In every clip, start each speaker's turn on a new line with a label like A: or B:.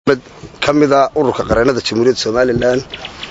A: ka mida ururka qareenada jamhuuriyadda somalilan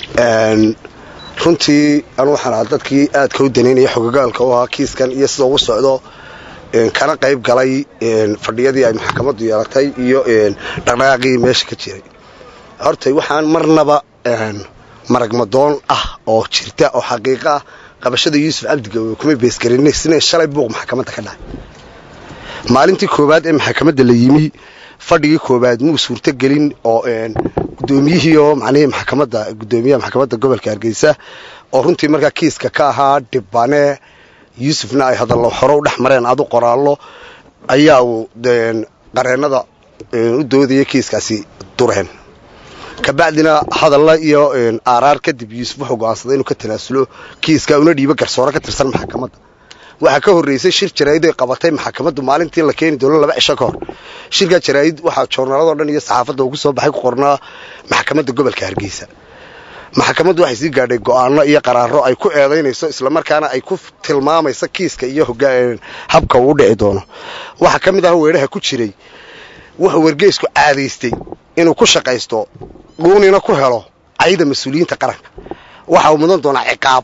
A: runtii anu waxaan ahaa dadkii aadka u danaynaya xogogaalka u ahaa kiiskan iyo sida ugu socdo kana qayb galay fadhiyadii ay maxkamaddu yeelatay iyo dhaqdhaqaaqii meesha ka jiray hortay waxaan marnaba maragmadoon ah oo jirta oo xaqiiqo ah qabashada yuusuf cabdigawe kuma beesgarin sina shalay buuq maxkamadda ka dhacay maalintii koowaad ee maxkamadda la yimi fadhigii koowaad muu suurtogelin oo gudoomiyihii oo macnihii maxkamadda gudoomiyaha maxkamadda gobolka hargeysa oo runtii markaa kiiska ka ahaa dhibane yuusufna ay hadallo hore u dhex mareen adu qoraallo ayaa uu qareennada u doodaya kiiskaasi dureen kabacdina hadalla iyo aaraar kadib yuusuf wuxuu go'aansaday inuu ka tanaasulo kiiska una dhiibo garsoore ka tirsan maxkamadda waxaa ka horreysay shir jaraa'id ay qabatay maxkamaddu maalintii la keeni doono laba cisho ka hor shirkaa jaraa'id waxaa joornaaladoo dhan iyo saxaafadda ugu soo baxay ku qornaa maxkamadda gobolka hargeysa maxkamaddu waxay sii gaadhay go'aano iyo qaraaro ay ku eedaynayso islamarkaana ay ku tilmaamayso kiiska iyo habka uu u dhici doono waxaa ka mid ah weedhaha ku jiray wuxuu wargeysku caadaystay inuu ku shaqaysto dhuunina ku helo cayda mas-uuliyiinta qaranka waxa uu mudan doonaa ciqaab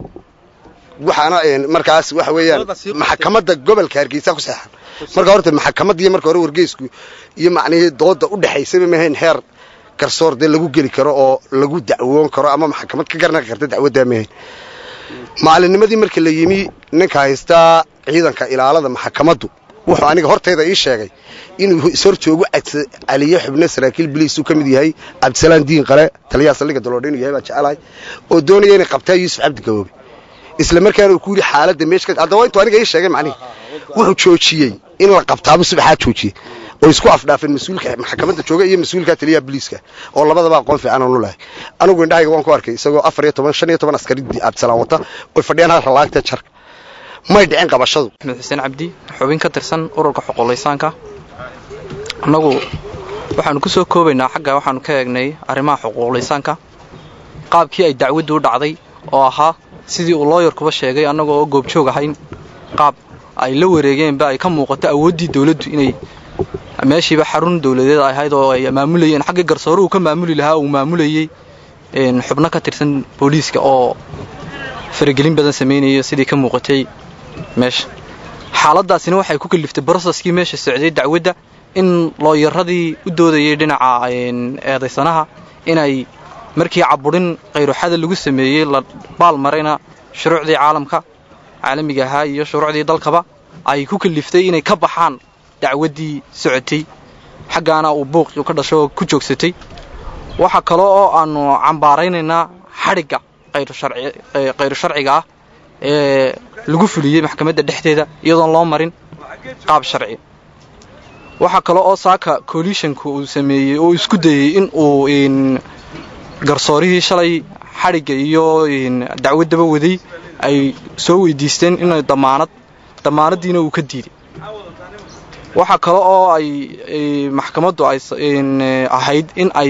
A: waxaana markaas waxa weeyaan maxkamadda gobolka hargeysa ku seexan marka horta maxkamadiiyo marka hore wargeysku iyo macnihii dooda u dhexaysaba mahayn heer garsoor dee lagu geli karo oo lagu dacwoon karo ama maxkamad ka garnaqi karta dacwaddaa mahayn maalinnimadii marka la yimi ninka haystaa ciidanka ilaalada maxkamaddu wuxuu aniga hortayda ii sheegay inuu ishor joogu caliyo xubno saraakiil biliisuu ka mid yahay cabdisalaan diin qale taliyaha saldhigga daloodha inuu yahay baa jecelahay oo doonaya inay qabtaa yuusuf cabdi gaboobe isla markaana uu ku yidhi xaaladda meesha haddaba intuu aniga ii sheegay macnihi wuxuu joojiyey in la qabtaaba subaxaa joojiyey oo isku afdhaafeen mas-uulka maxkamadda jooga iyo mas-uulka taliyaha biliiska oo labadaba aqoon fiican aanu lahay anigu indhahayga waan ku arkay isagoo afar iyo toban shan iyo toban askari cabdisalaan wata oy fadhiyaan hal ralaagta jarka may dhicin qabashadu
B: axmed xuseen cabdi xubin ka tirsan ururka xuquuqlaysaanka annagu waxaanu ku soo koobaynaa xagga waxaanu ka eegnay arrimaha xuquuqlaysaanka qaabkii ay dacwaddu u dhacday oo ahaa sidii uu looyarkuba sheegay annaga oo goobjoog ahayn qaab ay la wareegeenba ay ka muuqato awooddii dawladdu inay meeshiiba xarun dawladeed ay ahayd oo ay maamulayeen xaggii garsoore uu ka maamuli lahaa uu maamulayey xubno ka tirsan booliiska oo faragelin badan samaynaya sidii ka muuqatay meesha xaaladaasina waxay ku kaliftay broseskii meesha socday dacwadda in looyaradii u doodayay dhinaca eedaysanaha inay markii caburin khayruxada lagu sameeyey la baal marayna shuruucdii caalamka caalamiga ahaa iyo shuruucdii dalkaba ay ku kaliftay inay ka baxaan dacwaddii socotay xaggaana uu buuqi ka dhasho oo ku joogsatay waxaa kale oo aanu cambaaraynaynaa xadhigga khayru sharciga ah ee lagu fuliyey maxkamadda dhexdeeda iyadoon loo marin qaab sharci waxaa kale oo saaka coalitionka uu sameeyey oo isku dayey in uu garsoorihii shalay xadhigga iyo dacwaddaba waday ay soo weydiisteen inay damaanad damaanaddiina uu ka diiday waxaa kale oo ay maxkamaddu ay ahayd in ay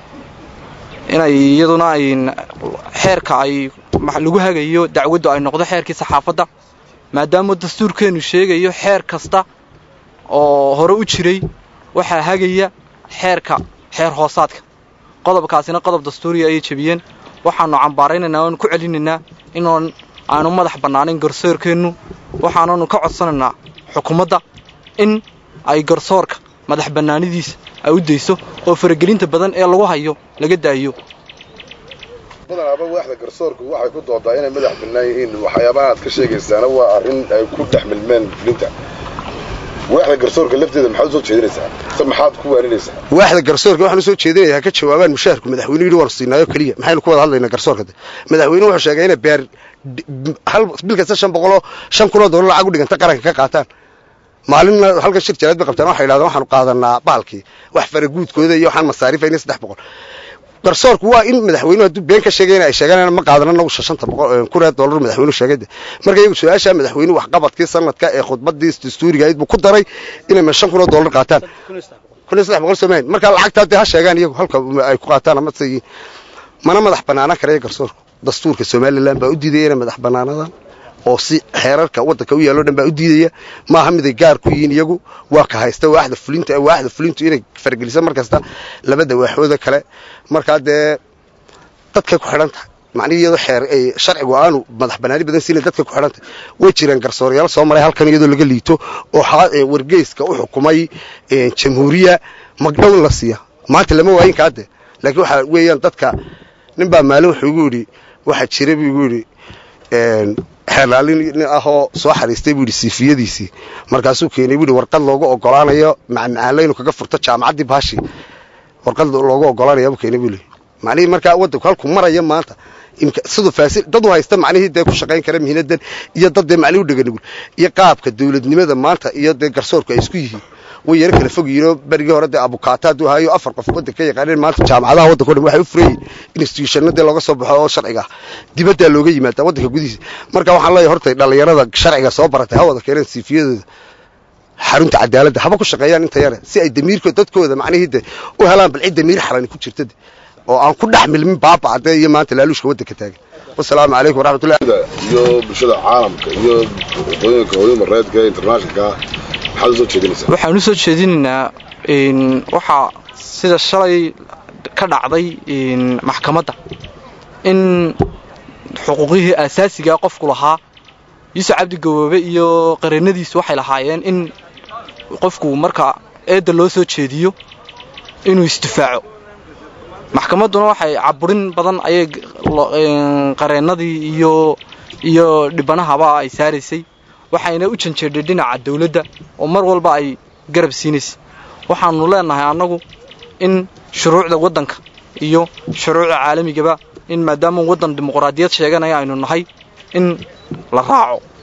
B: inay iyaduna xeerka ay lagu hagayo dacwaddu ay noqdo xeerkii saxaafadda maadaama dastuurkeennu sheegayo xeer kasta oo hore u jiray waxaa hagaya xeerka xeer hoosaadka qodobkaasina qodob dastuuriya ayay jebiyeen waxaannu cambaaraynaynaa oanu ku celinaynaa inoon aanu madax bannaanayn garsoorkeennu waxaananu ka codsanaynaa xukuumadda in ay garsoorka madax bannaanidiisa ay u dayso oo faragelinta badan ee lagu hayo laga daayo
C: badanaaba waaxda garsoorku waxay ku doodaa inay madax bannaan yihiin waxyaabaha aad ka sheegaysaana waa arrin ay ku dhex milmeen fulinta waaxda garsoorka lafteeda maxaad usoo jeedinaysaa se maxaad ku waaninaysaa
A: waaxda garsoorka waxaan usoo jeedinayaa ka jawaabaan mushaharku madaxweynuhu yidhi waanu siinaayo keliya maxaynu ku wada hadlaynaa garsoorka madaxweynuhu wuxuu sheegay inay beer hal bil kasta shan boqoloo shan kunoo doolar lacag u dhiganta qaranka ka qaataan maalinna halka shir jaraad bay qabtaan waxay yidhahdeen waxaanu qaadanaa baalkii wax faraguudkooda iyo waxaan masaariifayna saddex boqol garsoorku waa in madaxweynuhu hadduu been ka sheegayna ay sheegaan ma qaadan anagu shanta boqol kun ee dollar madaxweynuhu sheegay marka iyagu su-aasha madaxweynuhu waxqabadkii sanadka ee khudbadii dastuuriga ahayd buu ku daray inay shan kun oo dollar qaataan kun iyo saddex boqol soomaaliya marka lacagtaa dee ha sheegaan iyagu halka ay ku qaataan ama se mana madax banaanaan karaya garsoorku dastuurka somalilan baa u diidaya inay madax banaanadaan oo si xeerarka waddanka u yaalloo dhan baa u diidaya maaha miday gaar ku yihiin iyagu waa ka haysta waaxda fulinta waaxda fulintu inay fargelisa mar kasta labada waaxooda kale markaa dee dadkay ku xidhan tahay macnihi iyadoo xeer sharcigu aanu madax banaani badan siina dadka ku xidhantay way jireen garsoorayaal soo maray halkan iyadoo laga liito oo wargeyska u xukumay jamhuuriya magdhown la siiya maanta lama waayin kaade laakiin waxaa weeyaan dadka nin baa maalin wuxuu igu yidhi waxaa jira buu igu yidhi xeerlaalin nin ahoo soo xariistay buu yidhi siifiyadiisii markaasuu keenay buu yidhi warqad loogu ogolaanayo macmacaan laynu kaga furto jaamacaddii baashi warqad loogu ogolaanaya buu keenay buu leeyay macnihii markaa waddanku halku maraya maanta siduu faasil dad u haysta macnihii dee ku shaqayn kara mihinadan iyo dad dee macnihi u dheganugul iyo qaabka dawladnimada maanta iyo dee garsoorku ay isku yihiin way yaro kala fog yihiinoo berigii hore dee abukaata hadduu ahaayo afar qof waddanka ka yaqaaneen maanta jaamacadaha waddanka o dhan waxay u furayiin institutionna dee looga soo baxo oo sharciga ah dibaddaa looga yimaada waddanka gudihiisa marka waxaan leeyahay horta dhallinyarada sharciga soo baratay ha wada keeneen siifiyadooda xarunta cadaaladda haba ku shaqeeyaan inta yare si ay damiirkooda dadkooda macnihii de u helaan bal cid damiir xalani ku jirta de oo aan ku dhex milmin baabacde iyo maanta laaluushka waddanka taagan wasalaamu calaykum waraxmatullahi
C: iyo bulshada caalamka iyo waqooyinka hooyada reedka internationalka maxaad u soo jeedinaysaa
B: waxaan u soo jeedinaynaa waxaa sida shalay ka dhacday maxkamadda in xuquuqihii aasaasigaa qofku lahaa yuusuf cabdi gaboobe iyo qareennadiisu waxay lahaayeen in qofku marka eedda loo soo jeediyo inuu isdifaaco maxkamadduna waxay caburin badan ayay qareennadii iyo iyo dhibanahaba ay saaraysay waxayna u janjeedhay dhinaca dawladda oo mar walba ay garab siinaysay waxaannu leennahay annagu in shuruucda waddanka iyo shuruucda caalamigaba in maadaama waddan dimuqraadiyad sheeganaya aynu nahay in la raaco